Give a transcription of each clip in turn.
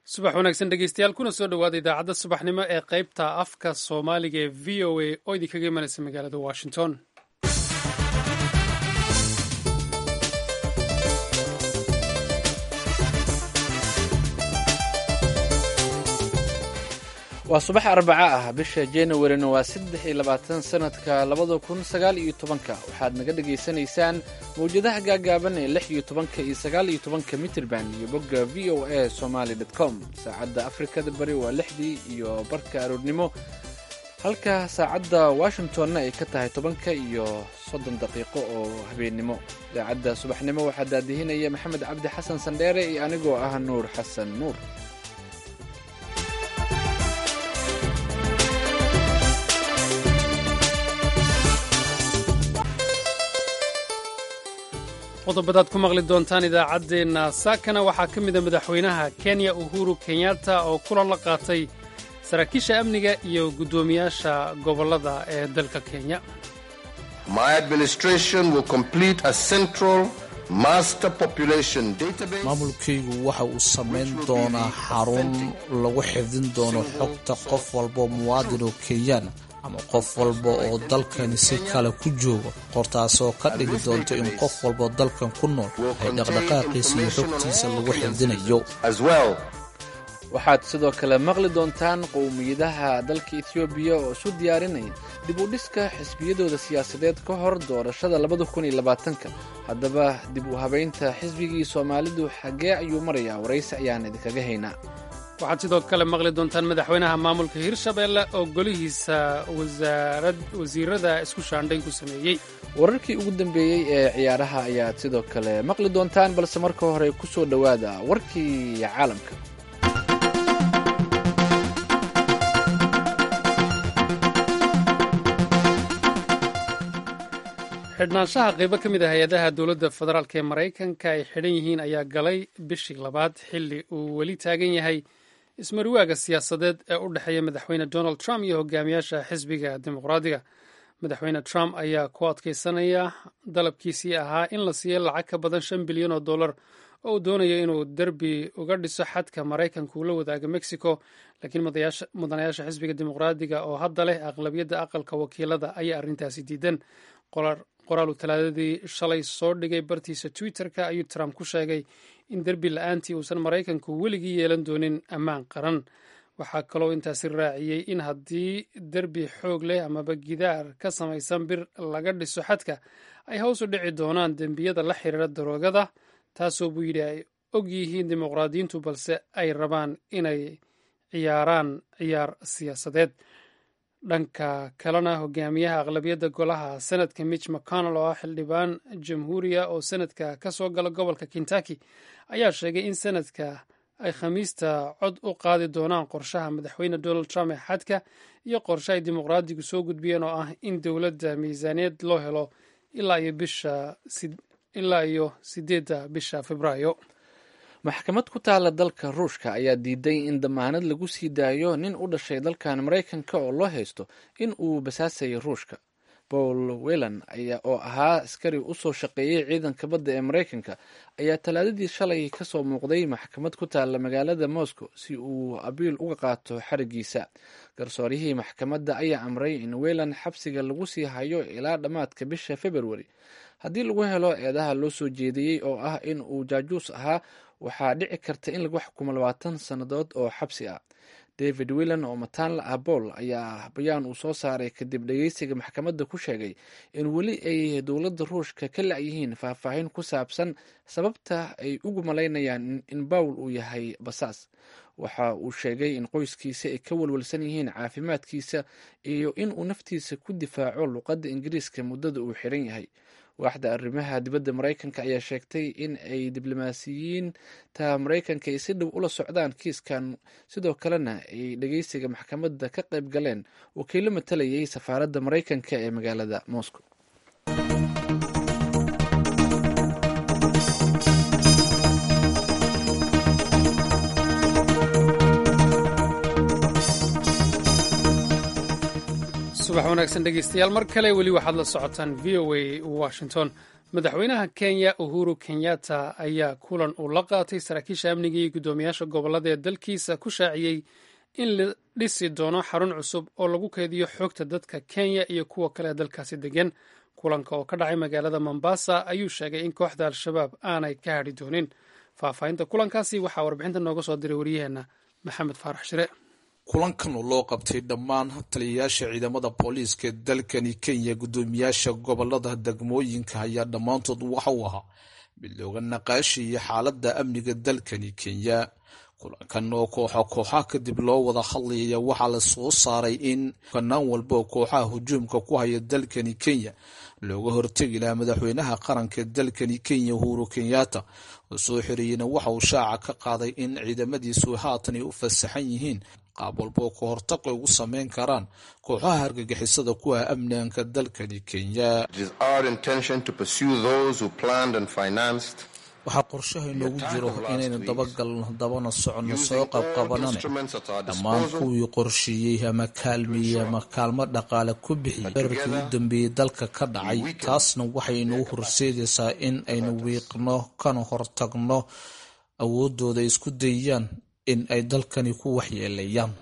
subax wanaagsan dhegeystayaal kuna soo dhowaada idaacadda subaxnimo ee qaybta afka soomaaliga ee v o a oo idinkaga imanaysa magaalada washington waa subax arbaco ah bisha januarina waa saddex iyo labaatan sanadka labada kun sagaal iyo tobanka waxaad naga dhagaysanaysaan mawjadaha gaagaaban ee lix iyo tobanka iyo sagaal iyo tobanka mitrban iyo bogga v o a somaly com saacadda afrikada bari waa lixdii iyo barka aroornimo halka saacadda washingtonna ay ka tahay tobanka iyo soddon daqiiqo oo habeennimo idaacadda subaxnimo waxaa daadihinaya maxamed cabdi xasan sandheere iyo anigoo ah nuur xasan nuur qodobadaad ku maqli doontaan idaacaddeenna saakana waxaa ka mida madaxweynaha kenya uhuru kenyatta oo kulan la qaatay saraakiisha amniga iyo guddoomiyaasha gobollada ee dalka kenya maamulkaygu waxa uu samayn doonaa xarun lagu xifdin doono xogta qof walbo muwaadin oo kenyaana ama qof walba oo dalkani si kale ku joogo hortaasoo ka dhigi doonto in qof walboo dalkan ku nool ay dhaqdhaqaaqiisa iyo xogtiisa lagu xifdinayo waxaad sidoo kale maqli doontaan qowmiyadaha dalka etoobiya oo isu diyaarinaya dib u dhiska xisbiyadooda siyaasadeed ka hor doorashada labada kun iyo labaatanka haddaba dib u habaynta xisbigii soomaalidu xaggee ayuu marayaa waraysi ayaan idinkaga haynaa waxaad sidoo kale maqli doontaan madaxweynaha maamulka hirshabeelle oo golihiisa wasiirada isku shaandhayn ku sameeyey wararkii ugu dambeeyey ee ciyaaraha ayaad sidoo kale maqli doontaan balse marka hore ku soo dhowaada warkii caalamka xidhnaanshaha qaybo ka mid ah hay-adaha dowladda federaalk ee maraykanka ay xidhan yihiin ayaa galay bishii labaad xilli uu weli taagan yahay ismariwaaga siyaasadeed ee u dhexeeya madaxweyne donald trump iyo hogaamiyaasha xisbiga dimuqraadiga madaxweyne trump ayaa ku adkaysanaya dalabkiisii ahaa in la siiyo lacag ka badan shan bilyan oo dollar oo uu doonayo inuu derbi uga dhiso xadka maraykanka uu la wadaaga mexico laakiin mudanayaasha xisbiga dimuqraadiga oo hadda leh aqlabiyadda aqalka wakiilada ayaa arrintaasi diidan qoraal uu talaadadii shalay soo dhigay bartiisa twitter-ka ayuu trump ku sheegay in derbi la-aantii uusan maraykanku weligii yeelan doonin ammaan qaran waxaa kaloo intaasi raaciyey in haddii derbi xoog leh amaba gidaar ka samaysan bir laga dhiso xadka ay hoos u dhici doonaan dembiyada la xiriira daroogada taasoo buu yidhi ay og yihiin dimuqraadiyiintu balse ay rabaan inay ciyaaraan ciyaar siyaasadeed dhanka kalena hogaamiyaha aqlabiyadda golaha senadka mitch mcconnell oo ah xildhibaan jamhuuriya oo senadka ka soo gala gobolka kentucky ayaa sheegay in senadka ay khamiista cod u qaadi doonaan qorshaha madaxweyne donald trump ee xadka iyo qorshe ay dimuqraadigu soo gudbiyeen oo ah in dowladda miisaaniyad loo helo ilaa iyo sideedda bisha februaayo maxkamad ku taala dalka ruushka ayaa diiday in damaanad lagu sii daayo nin u dhashay dalkan maraykanka oo loo haysto in uu basaasayay ruushka paul welan oo ahaa askari usoo shaqeeyey ciidanka badda ee maraykanka ayaa talaadadii shalay kasoo muuqday maxkamad ku taala magaalada moscow si uu abiil uga qaato xarigiisa garsooryihii maxkamadda ayaa amray in welan xabsiga lagu sii hayo ilaa dhammaadka bisha februari haddii lagu helo eedaha loo soo jeediyey oo ah in uu jaajuus ahaa waxaa dhici karta in lagu xukumo labaatan sannadood oo xabsi ah david willan oo mataan la ah bool ayaa bayaan uu soo saaray kadib dhegeysiga maxkamadda ku sheegay in weli ay dowladda ruushka ka la-yihiin faahfaahin ku saabsan sababta ay ugu malaynayaan in bawl uu yahay basaas waxa uu sheegay in qoyskiisa ay ka walwalsan yihiin caafimaadkiisa iyo in uu naftiisa ku difaaco luqadda ingiriiska muddada uu xiran yahay waaxda arrimaha dibadda maraykanka ayaa sheegtay in ay diblomaasiyiinta maraykanka ay si dhow ula socdaan kiiskan sidoo kalena ay dhegeysiga maxkamadda ka qayb galeen wakiilo matalayay safaaradda maraykanka ee magaalada moscow subax wanaagsan dhegeystayaal mar kale weli waxaad la socotaan v o a washington madaxweynaha kenya uhuru kenyatta ayaa kulan uu la qaatay saraakiisha amniga iyo guddoomiyaasha gobollada ee dalkiisa ku shaaciyey in la dhisi doono xarun cusub oo lagu kaydiyo xogta dadka kenya iyo kuwa kale ee dalkaasi degan kulanka oo ka dhacay magaalada mombasa ayuu sheegay in kooxda al-shabaab aanay ka hadhi doonin faahfaahinta kulankaasi waxaa warbixinta nooga soo diray wariyaheenna maxamed faarax shire kulankan oo loo qabtay dhammaan taliyayaasha ciidamada booliiska ee dalkani kenya guddoomiyaasha gobolada degmooyinka ayaa dhammaantood waxa uu ahaa mid looga naqaashiyay xaaladda amniga dalkani kenya kulankan oo kooxa kooxaha kadib loo wada hadlayaya waxaa la soo saaray in kanaan walba oo kooxaha hujuumka ku haya dalkani kenya looga hortegi lahaa madaxweynaha qaranka dalkani kenya uhuru kenyatta oo soo xiriyeyna waxa uu shaaca ka qaaday in ciidamadiisu haatan ay u fasaxan yihiin qaab walba oo ka hortaq ay ugu sameyn karaan kooxaha hargagixisada ku ah amnianka dalkani kenya waxaa qorshaha inoogu jiro inaynu dabagalno dabana soconno soo qabqabanane dhammaan kuwii qorsheeyey ama kaalmeeyey ama kaalmo dhaqaale ku bixiyey dherarkii u dambeeyey dalka ka dhacay taasna waxay inoo horseedaysaa in aynu wiiqno kana hortagno awoodooda isku dayayaan in ay dalkani ku waxyeelayaan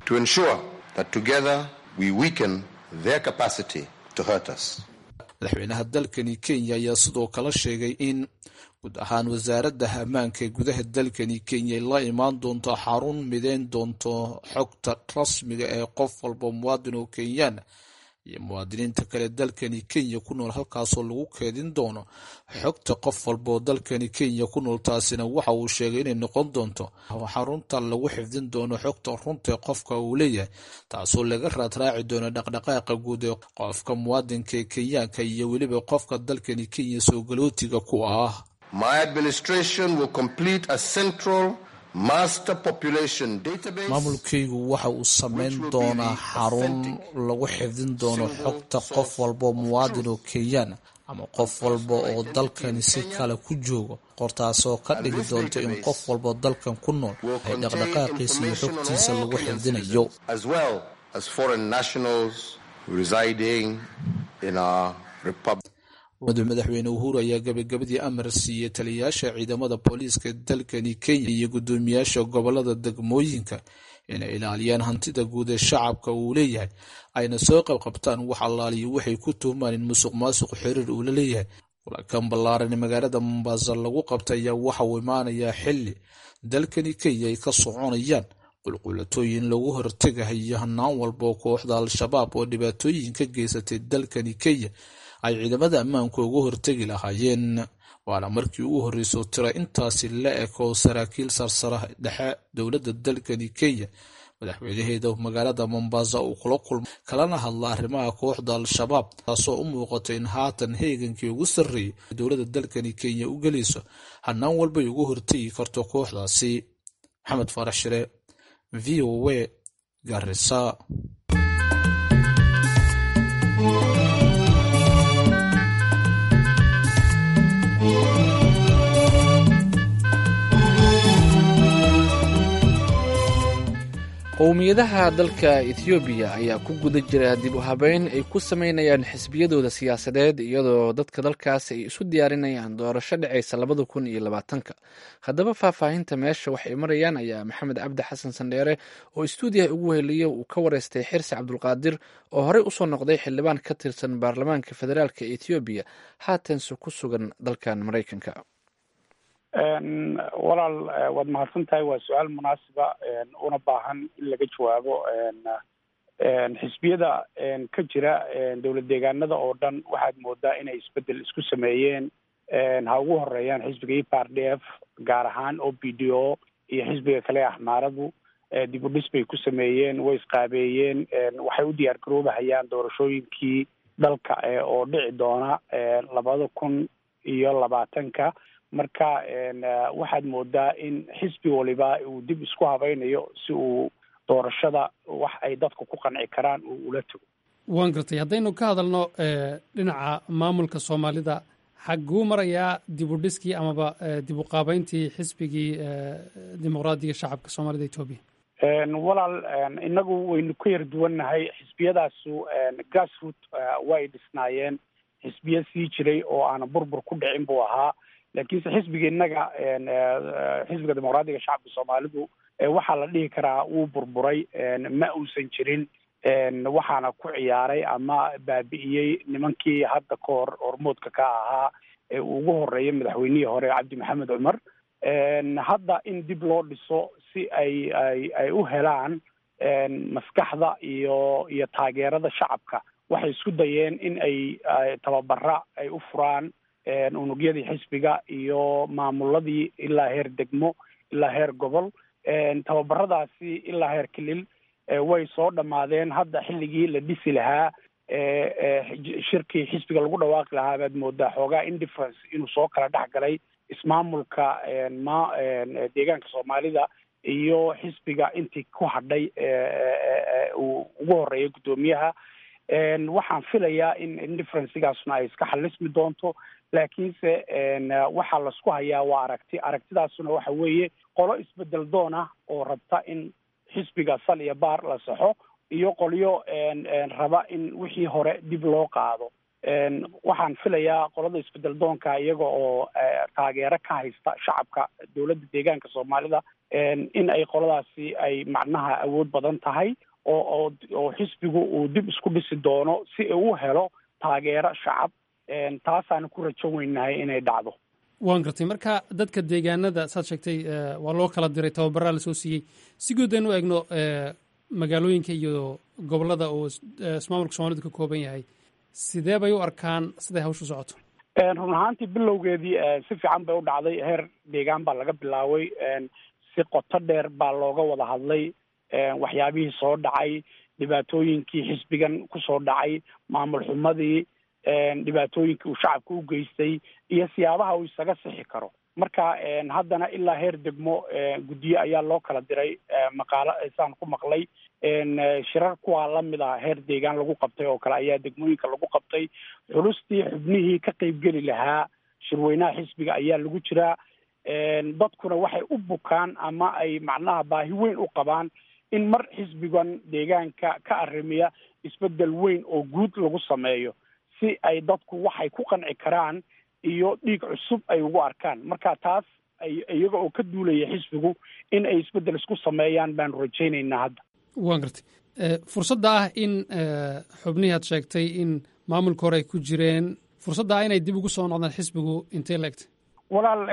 madaxweynaha dalkani kenya ayaa sidoo kale sheegay in guud ahaan wasaaradda ammaanka ee gudaha dalkani kenya ay la imaan doonto xarun mideyn doonto xogta rasmiga ee qof walba muwaadin oo kenyaan iyo muwaadiniinta kale dalkani kenya ku nool halkaasoo lagu keedin doono xogta qof walba oo dalkani kenya ku nool taasina waxa uu sheegay inay noqon doonto xarunta lagu xifdin doono xogta runtae qofka uu leeyahay taasoo laga raadraaci doono dhaqdhaqaaqa guud ee qofka muwaadinka ee kenyaanka iyo weliba qofka dalkani kenya soo galootiga ku ah maamulkaygu waxa uu samayn doonaa xarun lagu xifdin doono xogta qof walba muwaadin oo kenyaan ama qof walba oo dalkani si kale ku joogo qortaasoo ka dhigi doonta in qof walba dalkan ku nool ay dhaqdhaqaaqiisa iyo xogtiisa lagu xifdinayo madaxweyne uhuru ayaa gabagabadii amar siiyey taliyayaasha ciidamada booliiska dalkani kenya iyo guddoomiyaasha gobolada degmooyinka inay ilaaliyaan hantida guud ee shacabka uu leeyahay ayna soo qabqabtaan wax allaaliyo waxay ku tuhmaan in musuq maasuq xiriir uu la leeyahay kulankan ballaaran magaalada mombasa lagu qabtay ayaa waxa uu imaanayaa xili dalkani kenya ay ka soconayaan qulqulatooyin lagu hortegahayo hanaan walba oo kooxda al-shabaab oo dhibaatooyin ka geysatay dalkani kenya ay ciidamada ammaanku uga hortegi lahaayeen waana markii ugu horreysoo tira intaasi la eg oo saraakiil sarsara dhexe dowladda dalkani kenya madaxweynaheeda magaalada mombasa uu kula kulmay kalana hadla arrimaha kooxda al-shabaab taasoo u muuqata in haatan heegankii ugu sarreeyay dowladda dalkani kenya u gelayso hanaan walbay uga hortegi karto kooxdaasi maxamed faarax shire v o a garisa qowmiyadaha dalka ethoobiya ayaa ku guda jira dib u habeyn ay ku sameynayaan xisbiyadooda siyaasadeed iyadoo dadka dalkaas ay isu diyaarinayaan doorasho dhacaysa labada kun iyo labaatanka haddaba faahfaahinta meesha waxay marayaan ayaa maxamed cabdi xasan sandheere oo istuudiyaha ugu heliya uu ka wareystay xirsi cabdulqaadir oo horey usoo noqday xildhibaan ka tirsan baarlamaanka federaalk ethoobiya haatanse ku sugan dalkan maraykanka walaal waad mahadsan tahay waa su-aal munaasiba una baahan in laga jawaabo xisbiyada ka jira dowlad deegaanada oo dhan waxaad moodaa inay isbedel isku sameeyeen ha ugu horeeyaan xisbiga e p r d f gaar ahaan o b d o iyo xisbiga kale axmaaradu dib u dhis bay ku sameeyeen way isqaabeeyeen waxay u diyaar garoobahayaan doorashooyinkii dalka oo dhici doona labada kun iyo labaatanka marka waxaad moodaa in xisbi waliba uu dib isku habaynayo si uu doorashada wax ay dadku ku qanci karaan uu ula tago waan gartay haddaynu ka hadalno dhinaca maamulka soomaalida xagguu marayaa dib u dhiskii amaba dib u qaabeyntii xisbigii dimuqraadiga shacabka soomaalida etoobiya walaal inagu waynu ka yar duwannahay xisbiyadaasu grassroot way dhisnaayeen xisbiya sii jiray oo aana burbur ku dhicin buu ahaa laakiinse xisbiga innaga xisbiga dimuqraadiga shacabka soomaalidu waxaa la dhihi karaa wuu burburay ma uusan jirin waxaana ku ciyaaray ama baabi'iyey nimankii hadda ka hor hormoodka ka ahaa ee uu ugu horeeyay madaxweynihii hore cabdi maxamed cumar hadda in dib loo dhiso si ay ay ay u helaan maskaxda iyo iyo taageerada shacabka waxay isku dayeen in ay tababara ay u furaan unugyadii xisbiga iyo maamuladii ilaa heer degmo ilaa heer gobol tababaradaasi ilaa heer kilil way soo dhammaadeen hadda xilligii la dhisi lahaa shirkii xisbiga lagu dhawaaqi lahaa baad moodaa xoogaa indifference inuu soo kala dhex galay ismaamulka ma deegaanka soomaalida iyo xisbiga intii ku hadhay uu ugu horeeyay guddoomiyaha waxaan filayaa in indifferencigaasna ay iska xalismi doonto laakiinse waxaa lasku hayaa waa aragti aragtidaasuna waxa weeye qolo isbedel doon ah oo rabta in xisbiga sal iyo baar la saxo iyo qolyo raba in wixii hore dib loo qaado waxaan filayaa qolada isbedel doonka iyaga oo taageero ka haysta shacabka dowladda deegaanka soomaalida in ay qoladaasi ay macnaha awood badan tahay oo oo oo xisbigu uu dib isku dhisi doono si uu helo taageero shacab taasaana ku rajo weynahay inay dhacdo waan gartay marka dadka deegaanada saad sheegtay waa loo kala diray tababaraa lasoo siiyey si guud aynu eegno magaalooyinka iyo gobolada uu ismaamulka soomalidu ka kooban yahay sidee bay u arkaan siday hawshu socoto run ahaantii bilowgeedii si fiican bay u dhacday heer deegaan baa laga bilaabay si qoto dheer baa looga wada hadlay waxyaabihii soo dhacay dhibaatooyinkii xisbigan kusoo dhacay maamul xumadii dhibaatooyinkii uu shacabka u geystay iyo siyaabaha uu isaga sixi karo marka haddana ilaa heer degmo guddiye ayaa loo kala diray maqaalo saan ku maqlay shirar kuwaa lamid ah heer deegaan lagu qabtay oo kale ayaa degmooyinka lagu qabtay xulustii xubnihii ka qeybgeli lahaa shirweynaha xisbiga ayaa lagu jiraa dadkuna waxay u bukaan ama ay macnaha baahi weyn u qabaan in mar xisbigan deegaanka ka arrimiya isbedel weyn oo guud lagu sameeyo si ay dadku waxay ku qanci karaan iyo dhiig cusub ay ugu arkaan marka taas iyaga oo ka duulaya xisbigu in ay isbedel isku sameeyaan baanu rajaynaynaa hadda waan gartay fursadda ah in xubnihii aad sheegtay in maamulka hore ay ku jireen fursadda ah inay dib ugu soo noqdaan xisbigu intay la egtay walaal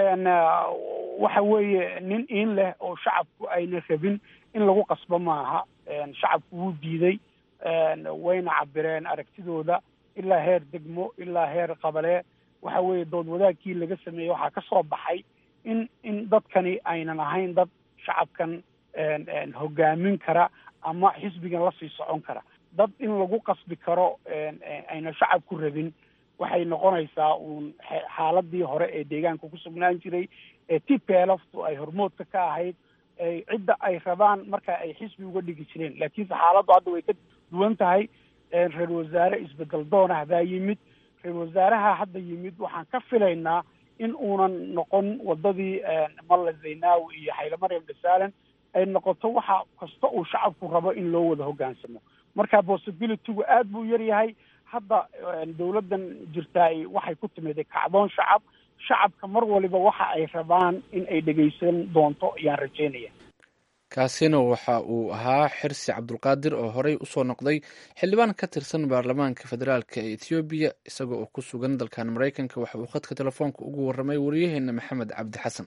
waxa weeye nin iin leh oo shacabku ayna rabin in lagu qasbo maaha shacabku wuu diiday wayna cabireen aragtidooda ilaa heer degmo ilaa heer qabale waxa weeye dood wadaagkii laga sameeyey waxaa ka soo baxay in in dadkani aynan ahayn dad shacabkan hogaamin kara ama xisbigan lasii socon kara dad in lagu qasbi karo ayna shacabku rabin waxay noqonaysaa uun xaaladii hore ee deegaanka ku sugnaan jiray ee t p lftu ay hormoodka ka ahayd cidda ay rabaan marka ay xisbi uga dhigi jireen laakiinse xaaladdu hadda way ka duwan tahay reer wasaare isbedel doonah baa yimid reer wasaaraha hadda yimid waxaan ka filaynaa in uunan noqon wadadii malla zaynaawi iyo xaylamaryam dhasaalan ay noqoto waxa kasta uu shacabku rabo in loo wada hoggaansamo marka possibilitygu aad buu yar yahay hadda dawladdan jirtaay waxay ku timid kacdoon shacab shacabka mar waliba waxa ay rabaan in ay dhegaysan doonto ayaan rajaynaya kaasina waxa uu ahaa xirsi cabdulqaadir oo horey usoo noqday xildhibaan ka tirsan baarlamaanka federaalk ee ethoobiya isaga oo ku sugan dalkan maraykanka waxa uu khadka telefoonka ugu warramay wariyaheena maxamed cabdi xasan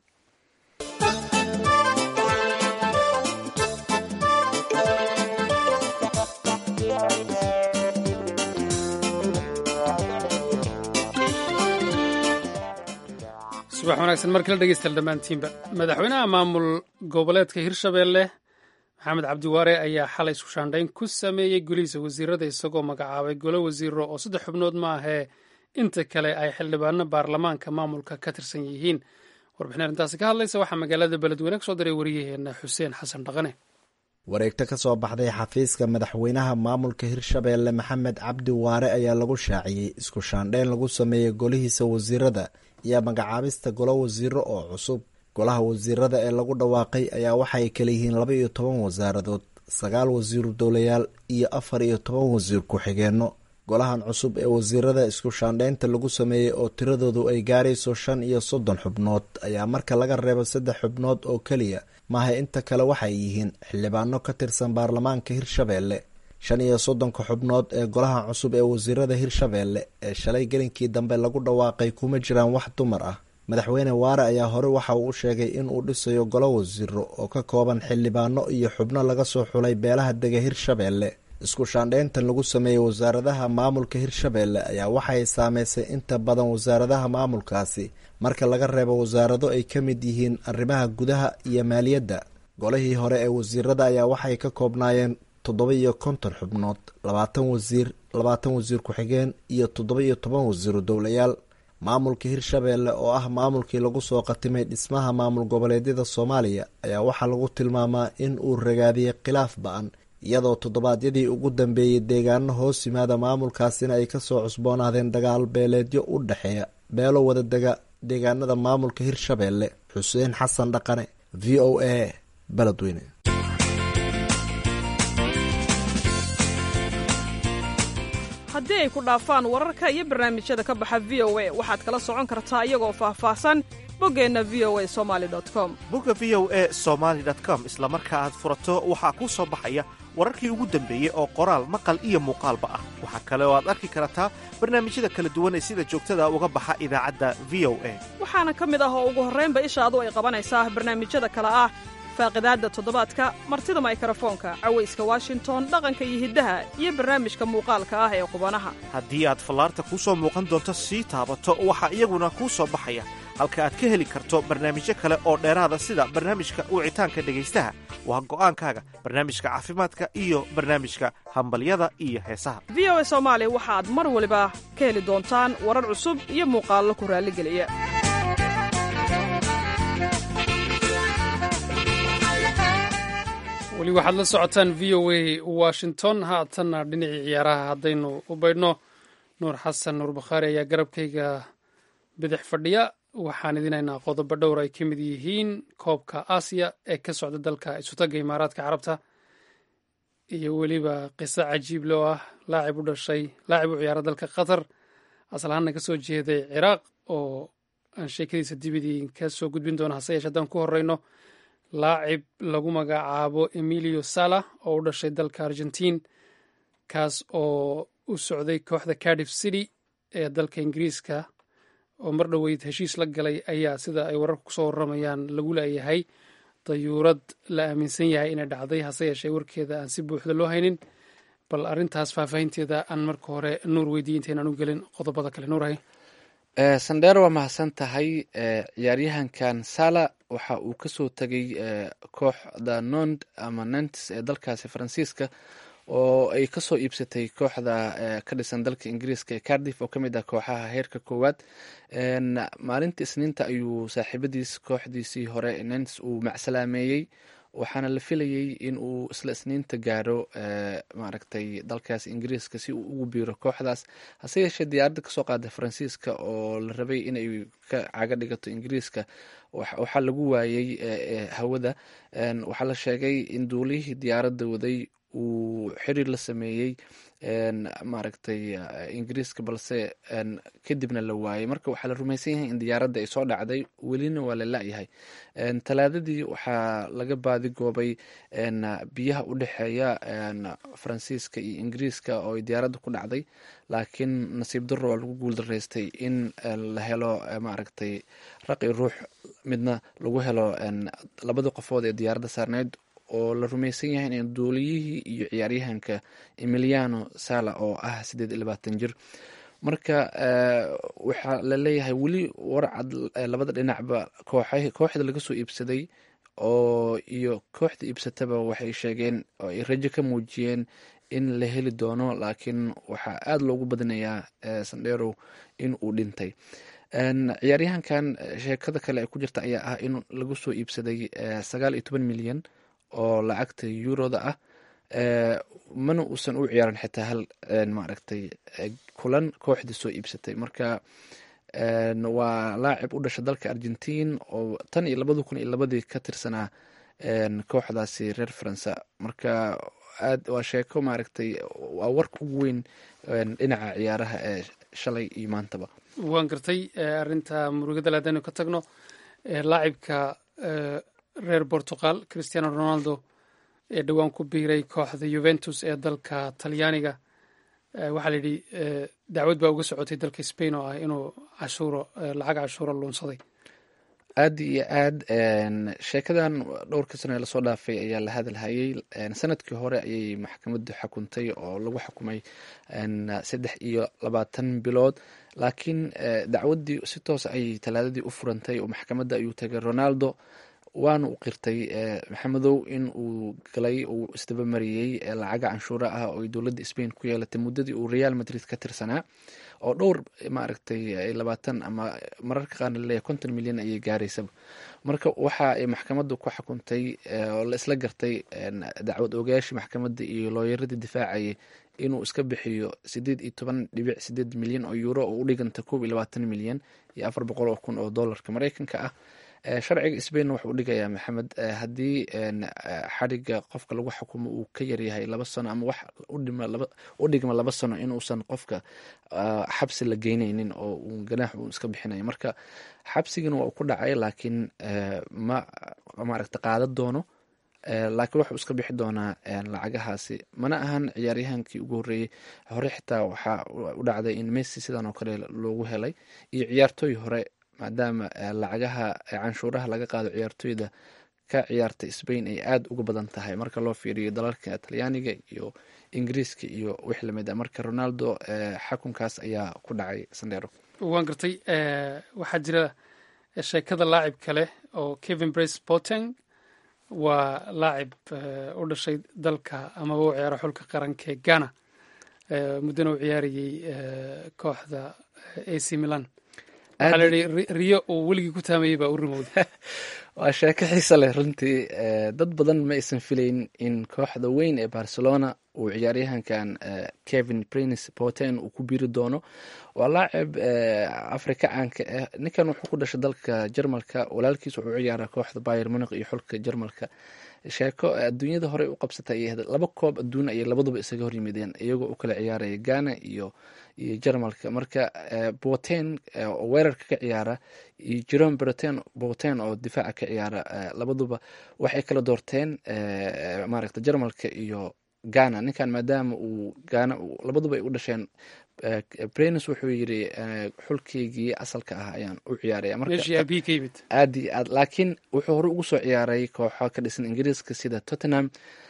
subax wanaagsan mar kala dhegeystayaal dhammaantiinba madaxweynaha maamul goboleedka hirshabeelle maxamed cabdiwaare ayaa xalay isku shaandhayn ku sameeyey golihiisa wasiirada isagoo magacaabay golo wasiiro oo saddex xubnood ma ahee inta kale ay xildhibaano baarlamaanka maamulka ka tirsan yihiin warbixin arrintaasi ka hadlaysa waxaa magaalada beledweyne kasoo diray wariyaheena xuseen xasan dhaqane wareegto ka soo baxday xafiiska madaxweynaha maamulka hirshabeelle maxamed cabdi waare ayaa lagu shaaciyey isku shaandhayn lagu sameeyey golihiisa wasiirada iyo magacaabista golo wasiiro oo cusub golaha wasiirada ee lagu dhawaaqay ayaa waxaay kala yihiin laba iyo toban wasaaradood sagaal wasiiru dowlayaal iyo afar iyo toban wasiir ku-xigeenno golahan cusub ee wasiirada isku shaandheynta lagu sameeyey oo tiradoodu ay gaarayso shan iyo soddon xubnood ayaa marka laga reebo saddex xubnood oo keliya maaha inta kale waxay yihiin xildhibaano ka tirsan baarlamaanka hirshabeelle shan iyo soddonka xubnood ee golaha cusub ee wasiirada hirshabeelle ee shalay gelinkii dambe lagu dhawaaqay kuma jiraan wax dumar ah madaxweyne waare ayaa hore waxa uu sheegay in uu dhisayo golo wasiiro oo ka kooban xildhibaano iyo xubno laga soo xulay beelaha dega hirshabeelle isku shaandheyntan lagu sameeyey wasaaradaha maamulka hirshabeelle ayaa waxay saameysay inta badan wasaaradaha maamulkaasi marka laga reebo wasaarado ay ka mid yihiin arrimaha gudaha iyo maaliyadda golihii hore ee wasiirada ayaa waxay ka koobnaayeen toddoba iyo konton xubnood labaatan wasiir labaatan wasiir ku-xigeen iyo toddoba iyo toban wasiiru dowlayaal maamulka hirshabeelle oo ah maamulkii lagu soo qatimay dhismaha maamul goboleedyada soomaaliya ayaa waxaa lagu tilmaamaa in uu ragaadiyey khilaaf ba-an iyadoo toddobaadyadii ugu dambeeyey deegaano hoos yimaada maamulkaasina ay kasoo cusboonaadeen dagaal beeleedyo u dhexeeya beelo wada dega deegaanada maamulka hirshabeelle xuseen xasan dhaqane v o a beledweyne haddii ay ku dhaafaan wararka iyo barnaamijyada ka baxa v o a waxaad kala socon kartaa iyagoo faahfaahsan boggeenna v o a somali com bogga v o a somaali com isla marka aad furato waxaa kuu soo baxaya wararkii ugu dambeeyey oo qoraal maqal iyo muuqaalba ah waxaa kale oo aad arki kartaa barnaamijyada kala duwan ee sida joogtada uga baxa idaacadda v o a waxaana ka mid ah oo ugu horraynba ishaadu ay qabanaysaa barnaamijyada kale ah faaqidaadda toddobaadka martida maykarafoonka cawayska washington dhaqanka iyo hiddaha iyo barnaamijka muuqaalka ah ee qubanaha haddii aad fallaarta kuu soo muuqan doonto sii taabato waxaa iyaguna kuu soo baxaya halka aad ka heli karto barnaamijyo kale oo dheeraada sida barnaamijka wicitaanka dhegaystaha waa go'aankaaga barnaamijka caafimaadka iyo barnaamijka hambalyada iyo heesaha v o a soomaali waxaad mar waliba ka heli doontaan warar cusub iyo muuqaallo ku raalligeliya weli waxaad la socotaan v o a washington haatanna dhinacii ciyaaraha haddaynu u baydhno nuur xasan nuur bakhaari ayaa garabkayga bidix fadhiya waxaan idinaynaa qodobo dhowr ay ka mid yihiin koobka aasiya ee ka socda dalka isutaga imaaraadka carabta iyo weliba qiso cajiib loo ah laacib u dhashay laacib u ciyaara dalka qatar aslahaanna ka soo jeeday ciraaq oo aan sheekadiisa dibidii ka soo gudbin doono hase yeeshe haddaan ku horeyno laacib lagu magacaabo emilio sala oo u dhashay dalka argentiin kaas oo u socday kooxda cardiff city ee dalka ingiriiska oo mar dhoweyd heshiis la galay ayaa sida ay wararka kusoo warramayaan lagu leeyahay dayuurad la aaminsan yahay inay dhacday hase yeeshee warkeeda aan si buuxda loo haynin bal arrintaas faahfaahinteeda aan marka hore nuur weydiiye intaynaan u gelin qodobada kale nuurahay sandheer waa mahadsan tahay ciyaaryahankan sala waxa uu kasoo tegay kooxda nond ama nantes ee dalkaasi faransiiska oo ay kasoo iibsatay kooxda ka dhisan dalka ingiriiska ee cardiff oo kamid ah kooxaha heerka koowaad maalinta isniinta ayuu saaxiibadiis kooxdiisii hore nantes uu macsalaameeyey waxaana la filayey in uu isla isniinta gaaro maaragtay dalkaas ingiriiska si uu ugu biiro kooxdaas hase yeeshee diyaaradda kasoo qaada faransiiska oo la rabay inay ka caga dhigato ingiriiska waxaa lagu waayey hawada waxaa la sheegay in duulihii diyaaradda waday uu xiriir la sameeyey maaragtay ingiriiska balse kadibna la waayey marka waxaa la rumaysan yahay in diyaaradda ay soo dhacday welina waa la la-yahay talaadadii waxaa laga baadigoobay biyaha u dhexeeya faransiiska iyo ingiriiska oo ay diyaaradda ku dhacday laakiin nasiib darro waa lagu guuldaraystay in la helo maaragtay raqi ruux midna lagu helo labada qofood ee diyaaradda saarneyd oo la rumaysan yahay in duuliyihii iyo ciyaaryahanka emiliano sala oo ah siddeed iyo labaatan jir marka waxaa la leeyahay weli warcad labada dhinacba kooxa kooxda laga soo iibsaday oo iyo kooxda iibsataba waxay sheegeen oo ay rajo ka muujiyeen in la heli doono laakiin waxaa aada loogu badinayaa sandherow in uu dhintay ciyaaryahankan sheekada kale ee ku jirta ayaa ah in lagu soo iibsaday sagaal iyo toban milyan oo lacagta yuroda ah mana uusan u ciyaaran xitaa hal maaragtay kulan kooxda soo iibsatay marka waa laacib u dhasha dalka argentiin oo tan iyo labada kun iyo labadii ka tirsanaa kooxdaasi reer faransa marka aad waa sheeko maaragtay waa warka ugu weyn dhinaca ciyaaraha ee shalay iyo maantaba waan gartay arrinta murugada haddaynu ka tagno laacibka reer portugal christiano ronaldo ee dhowaan ku biiray kooxda juventus ee dalka talyaaniga waxaa la yidhi dacwad baa uga socotay dalka spain oo ah inuu cashuuro lacag cashuuro luunsaday aad iyo aad sheekadan dhowrkii sano ee lasoo dhaafay ayaa la hadalhayay sanadkii hore ayay maxkamaddu xukuntay oo lagu xukumay saddex iyo labaatan bilood laakiin dacwaddii si toos ayay talaadadii u furantay oo maxkamadda ayuu tagay ronaldo waana u qirtay maxamedow in uu galay uu isdabamariyey lacaga canshuura ah oo ay dowladda spain ku yeelatay muddadii uu real madrid ka tirsanaa oo dhowr maaragtay labaatan ama mararka qaarna laleeyahay konton milyan ayay gaaraysaba marka waxa ay maxkamaddu ku xukuntay oo la isla gartay dacwad ogayaashii maxkamadda iyo looyaradii difaacayay inuu iska bixiyo sideed iyo toban dhibic sideed milyan oo euro oo u dhiganta koob iyo labaatan milyan iyo afar boqol oo kun oo dollarka mareykanka ah sharciga sbain wuxuu udhigayaa maxamed haddii xadhiga qofka lagu xukumo uu ka yaryahay laba sano ama wax u dhigma laba sano inuusan qofka xabsi la geyneynin oo uu ganaax uu iska bixinayo marka xabsigana waa uu ku dhacay laakiin ma maaragta qaadan doono laakiin wuxuu iska bixi doonaa lacagahaasi mana ahan ciyaaryahankii ugu horreeyey hore xitaa waxaa u dhacday in messi sidan oo kale loogu helay iyo ciyaartooy hore maadaama lacagaha canshuuraha laga qaado ciyaartooyda ka ciyaarta sbain ay aada uga badan tahay marka loo fiiriyo dalalka talyaaniga iyo ingiriiska iyo wix lamid a marka ronaldo xakunkaas ayaa ku dhacay sandero waan gartay waxaa jira sheekada laacib kale oo kevin brace boteng waa laacib u dhashay dalka amaba u ciyaaro xulka qaranka ee ghana muddana u ciyaarayey kooxda ac milan waxaa la yihi riyo uu weligii ku taamayey baa u rimowday waa sheeko xiisa leh runtii dad badan ma aysan filayn in kooxda weyn ee barcelona uu ciyaaryahankan kevin prince boten uu ku biiri doono waa laacib afrika caanka ah ninkan wuxuu ku dhashay dalka jarmalka walaalkiis wuxuu ciyaaraa kooxda bayer muniq iyo xulka jarmalka sheeko adduunyada horey u qabsatay ayay laba koob adduun ayay labaduba isaga horyimideen iyagoo u kala ciyaaraya ghana iyo iyo jarmalka marka boten oo weerarka ka ciyaara iyo jerome broten boten oo difaaca ka ciyaara labaduba waxay kala doorteen maaragta jarmalka iyo ghana ninkan maadaama uu ghana labaduba ay u dhasheen brenis wuxuu yiri xulkeygii asalka ah ayaan u ciyaaraya aad iyo aad laakiin wuxuu hore ugu soo ciyaaray kooxo ka dhisan ingiriiska sida tottenham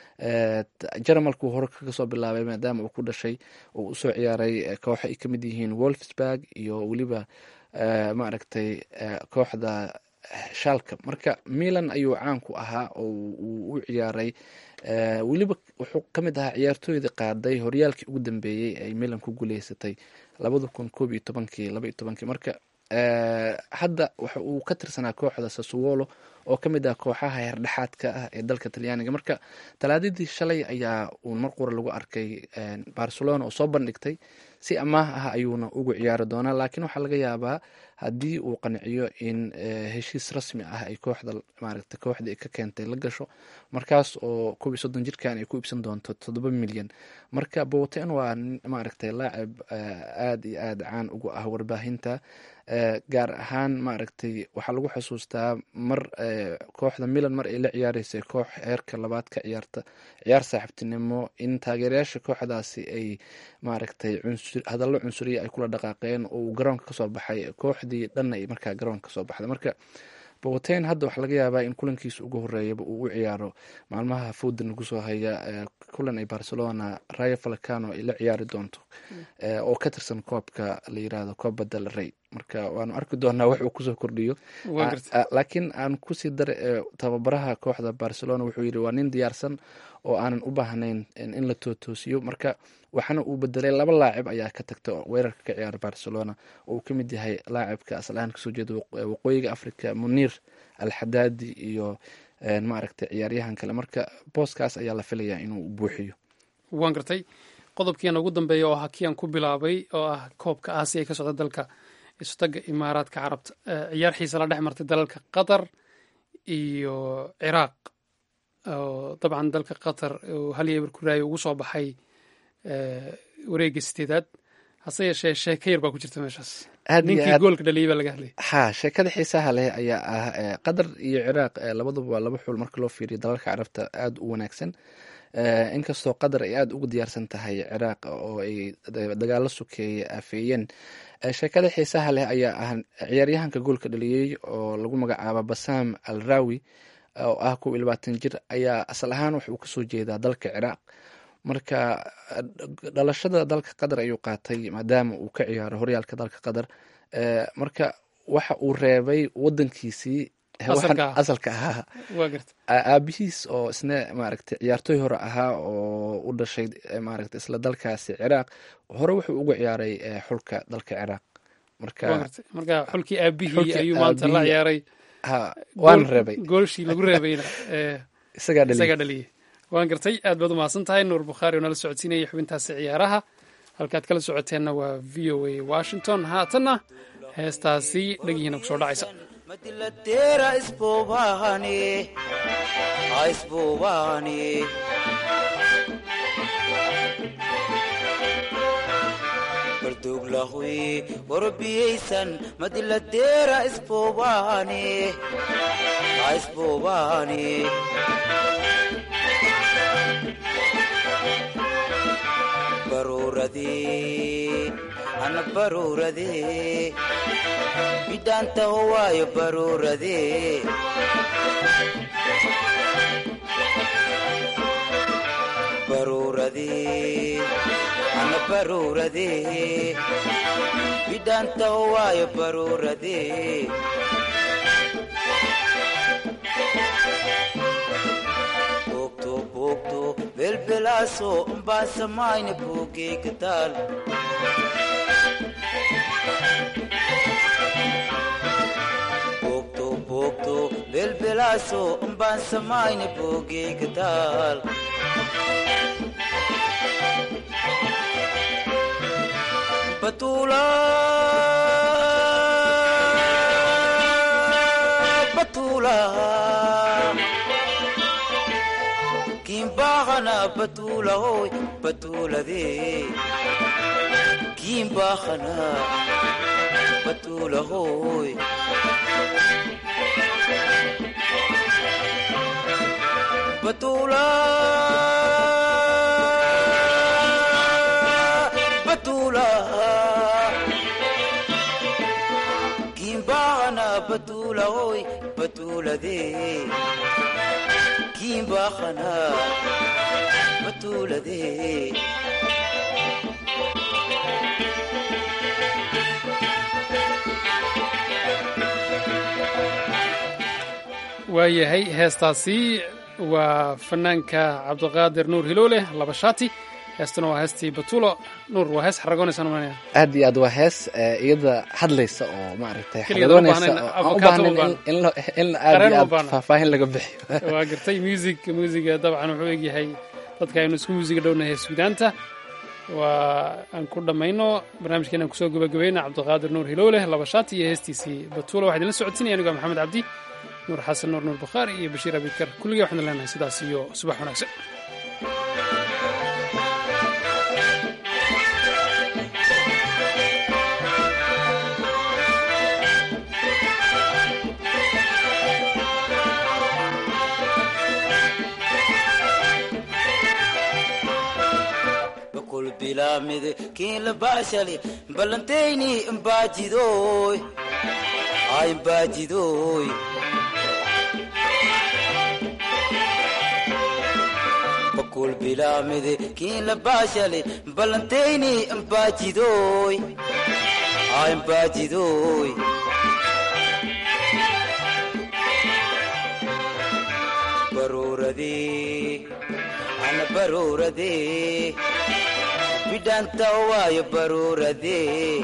jarmalku hore kaga soo bilaabay maadaama uu ku dhashay oo usoo ciyaaray kooxo ay kamid yihiin wolfsburg iyo weliba maaragtay kooxda shalka marka milan ayuu caan ku ahaa oo uu u ciyaaray weliba wuxuu ka mid ahaa ciyaartooyda qaaday horyaalkii ugu dambeeyey ay milan ku guuleysatay labada kun koob iyo tobankii laba iyo tobankii marka hadda waxa uu ka tirsanaa kooxda sasuwolo oo ka mid ah kooxaha heerdhexaadka ah ee dalka talyaaniga marka talaadadii shalay ayaa uun mar qura lagu arkay barcelona oo soo bandhigtay si amaah ah ayuuna ugu ciyaari doonaa laakiin waxaa laga yaabaa haddii uu qanciyo in heshiis rasmi ah ay kooxda maaragta kooxda ay ka keentay la gasho markaas oo koob iyo soddon jirkan ay ku iibsan doonto toddoba milyan marka boten waa maaragtay laacib aada iyo aada caan ugu ah warbaahinta gaar ahaan maaragtay waxaa lagu xusuustaa mar kooxda milan mar ay la ciyaareysay koox heerka labaad ka ciyaarta ciyaar saaxiibtinimo in taageerayaasha kooxdaasi ay maaragtay hadallo cunsuriya ay kula dhaqaaqeen oo uu garoonka kasoo baxay kooxdii dhanna ay markaa garoonka kasoo baxday marka boten hadda waxaa laga yaabaa in kulankiisa ugu horeeyaba uu u ciyaaro maalmaha foodan lagu soo haya kulan ay barcelona rayo falcano ay la ciyaari doonto oo ka tirsan koobka la yirahdo copa del rey marka waanu arki doonaa wax uu kusoo kordhiyo laakiin aan kusii dara tababaraha kooxda barcelona wuxuu yiri waa nin diyaarsan oo aanan u baahnayn in la tootoosiyo marka waxaana uu bedelay laba laacib ayaa ka tagta weerarka ka ciyaara barcelona oo uu ka mid yahay laacibka asalahaan kasoo jeeda waqooyiga africa muniir alxadaadi iyo maaragtay ciyaaryahan kale marka booskaas ayaa la filayaa inuu buuxiyo waan gartay qodobkiiana ugu dambeeya oo ahaa kii aan ku bilaabay oo ah koobka aasiya ee ka socda dalka istaga imaaraadka carabta ciyaar xiisa la dhex martay dalalka qatar iyo ciraaq oo dabcan dalka qatar uu hal yeebar ku raayay ugu soo baxay wareegga sideedaad hase yeeshee sheeko yar baa ku jirta meeshaas aad iyo ninkii aad goolka dhaliyay baa laga hadlayay ha sheekada xiisaha leh ayaa ah eh, qatar iyo ciraaq eh, labaduba waa laba xul marka loo fiiriyo dalalka carabta aada u wanaagsan Eh, inkastoo qatar ay aada ugu diyaarsan tahay ciraaq oo ay da- dagaalo sukeeye afeeyeen Eh, sheekada xiisaha leh ayaa ah ciyaaryahanka goolka dhaliyey oo lagu magacaabo basam al rawi oo ah kow iyo labaatan jir ayaa asal ahaan wuxuu kasoo jeedaa dalka ciraaq marka eh, dhalashada dalka qatar ayuu qaatay maadaama uu ka ciyaaro horyaalka dalka qatar Eh, marka waxa uu reebay wadankiisii eh, waxaan- Asalka ah. asalka ahaa waa garta A- aabihiis oo isna maaragtay ciyaartooy hore ahaa oo u dhashay eh, maaragtay isla dalkaasi ciraaq hore wuxuu uga ciyaaray eh, xulka dalka ciraaq waa marka garta marka xulkii aabihii Xulkii ayuu maanta la aabihii. ciyaaray ha waan Gool- reebay goolshii lagu reebayna ee isagaa dhali isagaa dhaliyey waan gartay aad baad u mahadsan tahay nuur bukhaari oo nala socodsiinayay xubintaasi ciyaaraha halkaad kala socoteenna waa v o a washington haatanna heestaasi dhegihiina kusoo dhacaysa madilateera isbuubahani ha isbuubahani barduglahui warbiyaysan madilateera isbuubahani ha isbuubahani baruuradii ana baruuradee bidhaantaho waayo baruuradee baruuradee ana baruuradee bidhaantaho waayo baruuradee boogto boogto belbelaaso umbaan samayna buugeyga taal boogto boogto belbelaaso umbaan samayna buugeyga taal batuula batuula kimbahana batuula hoy batuuladee kimbahana batuula hoy batuula batuula kimbahana batuula hoy batuuladee kimbahana batuuladee waayahay heestaasi waa fanaanka cabdiqaadir nuur hiloole laba shaati heestuna waa heestii batuulo nuur waa hees xaragoonaysan umanaya aad iyo aad waa hees eh, iyada hadlaysa oo maaragtay Keligeed aan u xaragoonaysa baahnayn, oo aan u avocado baahnayn u baahan. in- in lo- in aad Qareen iyo uma aad baahna. faahfaahin laga bixiyo waa gartay music musiga dabcan wuxuu egyahay dadka aynu isku musiga dhownahay suudaanta waa aan ku dhammayno barnaamijkeena aan kusoo gabagabayna cabdiqaadir nuur hiloole laba shaati iyo heestiisii batuula waxaa idinla socodsiinaya anigo maxamed cabdi nuur xasan nuur nuur bukhaari iyo bashiir abikar kulligii waxaan leenahay sidaas iyo subax wanaagsan bakul bilaamide kiin la baashali ballantayni imbaajidoy ay imbaajidoy bakul bilaamide kiin la baashali ballantayni imbaajidoy ay imbaajidoy baruuradii ana baruuradee bidhaanta waayo baruuradee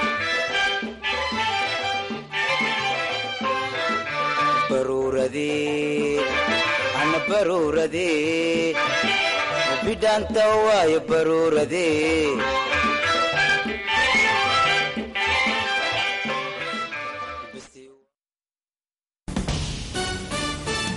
baruuradee ana baruuradee bidhaanta waayo baruuradee